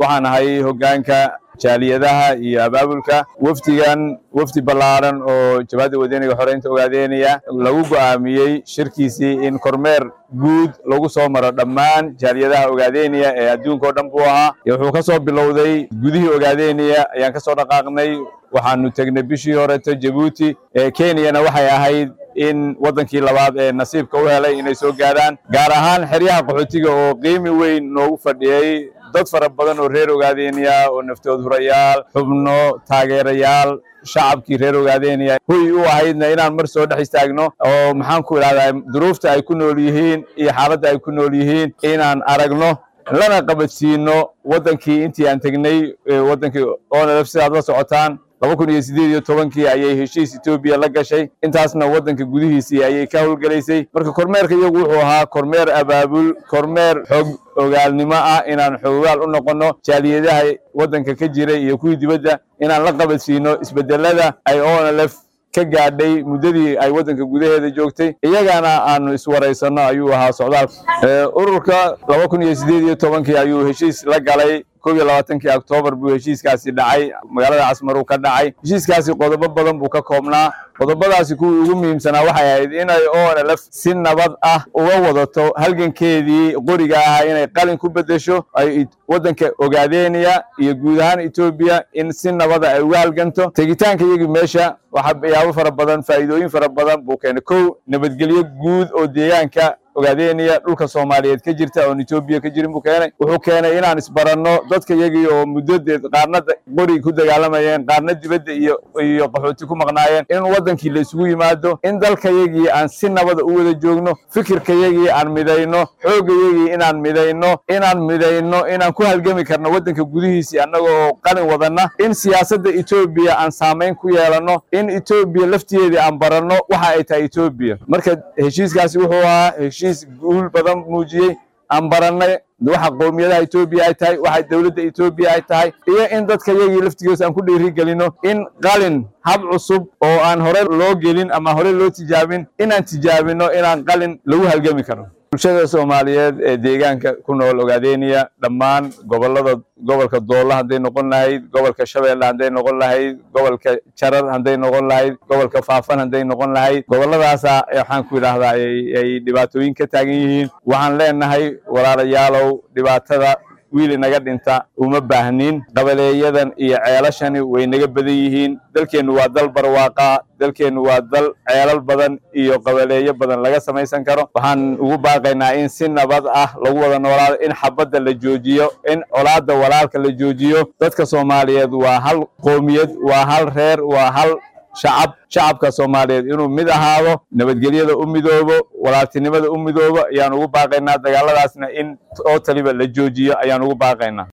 waxaan ahay hoggaanka jaaliyadaha iyo abaabulka wafdigan wafdi ballaaran oo jabhadda wadaniga xoreynta ogaadeynaya lagu go'aamiyey shirkiisii in kormeer guud lagu soo maro dhammaan jaaliyadaha ogaadeynaya ee adduunka oo dhan buu ahaa wuxuu ka soo bilowday gudihii ogaadeynaya ayaan ka soo dhaqaaqnay waxaanu tegnay bishii horeto jabuuti kenyana waxay ahayd in waddankii labaad ee nasiibka u helay inay soo gaadhaan gaar ahaan xeryaha qaxootiga oo qiimi weyn noogu fadhiyey dad fara badan oo reer ogaadeynaya oo naftood hurayaal xubno taageerayaal shacabkii reer ogaadeynaya huy u ahaydna inaan mar soo dhex istaagno oo maxaan ku idhahdaa duruufta ay ku nool yihiin iyo xaaladda ay ku nool yihiin inaan aragno lana qabadsiino waddankii intii aan tegnay waddankii onlf sidaad la socotaan laba kun iyo siddeed iyo tobankii ayay heshiis etoobiya la gashay intaasna waddanka gudihiisii ayay ka howlgelaysay marka kormeerka iyagu wuxuu ahaa kormeer abaabul kormeer xog ogaalnimo ah inaan xogogaal u noqonno jaaliyadaha waddanka ka jiray iyo kuwii dibadda inaan la qabadsiino isbeddelada ay onlf ka gaadhay muddadii ay waddanka gudaheeda joogtay iyagana aanu iswaraysanno ayuu ahaa socdaalka ururka laba kun iyo siddeed iyo tobankii ayuu heshiis la galay kob iyo labaatankii oktoobar buu heshiiskaasi dhacay magaalada casmaruu ka dhacay heshiiskaasi qodobo badan buu ka koobnaa qodobadaasi kuwii ugu muhiimsanaa waxay ahayd inay onlf si nabad ah uga wadato halgankeedii qoriga ahaa inay qalin ku beddesho ay waddanka ogaadeynaya iyo guud ahaan etoobiya in si nabada ay uga halganto tegitaanka iyagii meesha waxyaabo fara badan faa'iidooyin fara badan buu keenay kow nabadgelyo guud oo deegaanka ogaadeynaya dhulka soomaaliyeed ka jirta oon etoobiya ka jirin buu keenay wuxuu keenay inaan isbaranno dadka iyagii oo muddadeed qaarna qori ku dagaalamayeen qaarna dibadda iyo iyo qaxooti ku maqnaayeen in waddankii la isugu yimaado in dalka yagii aan si nabada u wada joogno fikirka yagii aan midayno xoogga yagii inaan midayno inaan midayno inaan ku halgami karno waddanka gudihiisii annaga oo qalin wadanna in siyaasadda etoobiya aan saamayn ku yeelanno in etoobiya laftigeedii aan baranno waxa ay tahay etoobiya marka heshiiskaasi wuxuu ahaa heshiis guul badan muujiyey aan barannay waxa qowmiyadaha etoobiya ay tahay waxa dowladda etoobiya ay tahay iyo in dadka yagii laftigoos aan ku dhiiri gelino in qalin hab cusub oo aan hore loo gelin ama hore loo tijaabin inaan tijaabino inaan qalin lagu halgami karno bulshada soomaaliyeed ee deegaanka ku nool ogaadeynaya dhammaan gobollada gobolka doolla hadday noqon lahayd gobolka shabeelle hadday noqon lahayd gobolka jarar hadday noqon lahayd gobolka faafan hadday noqon lahayd gobolladaasa waxaan ku idhaahdaa ay dhibaatooyin ka taagan yihiin waxaan leenahay walaalayaalow dhibaatada wiil inaga dhinta uma baahnin qabaleeyadan iyo ceelashani way naga badan yihiin dalkeennu waa dal barwaaqa dalkeennu waa dal ceelal badan iyo qabaleeyo badan laga samaysan karo waxaan ugu baaqaynaa in si nabad ah lagu wada noolaado in xabadda la joojiyo in colaadda walaalka la joojiyo dadka soomaaliyeed waa hal qoomiyad waa hal reer waa hal shacab shacabka soomaaliyeed inuu mid ahaado nabadgelyada u midoobo walaaltinimada u midoobo ayaan ugu baaqaynaa dagaaladaasna in oo taliba la joojiyo ayaan ugu baaqaynaa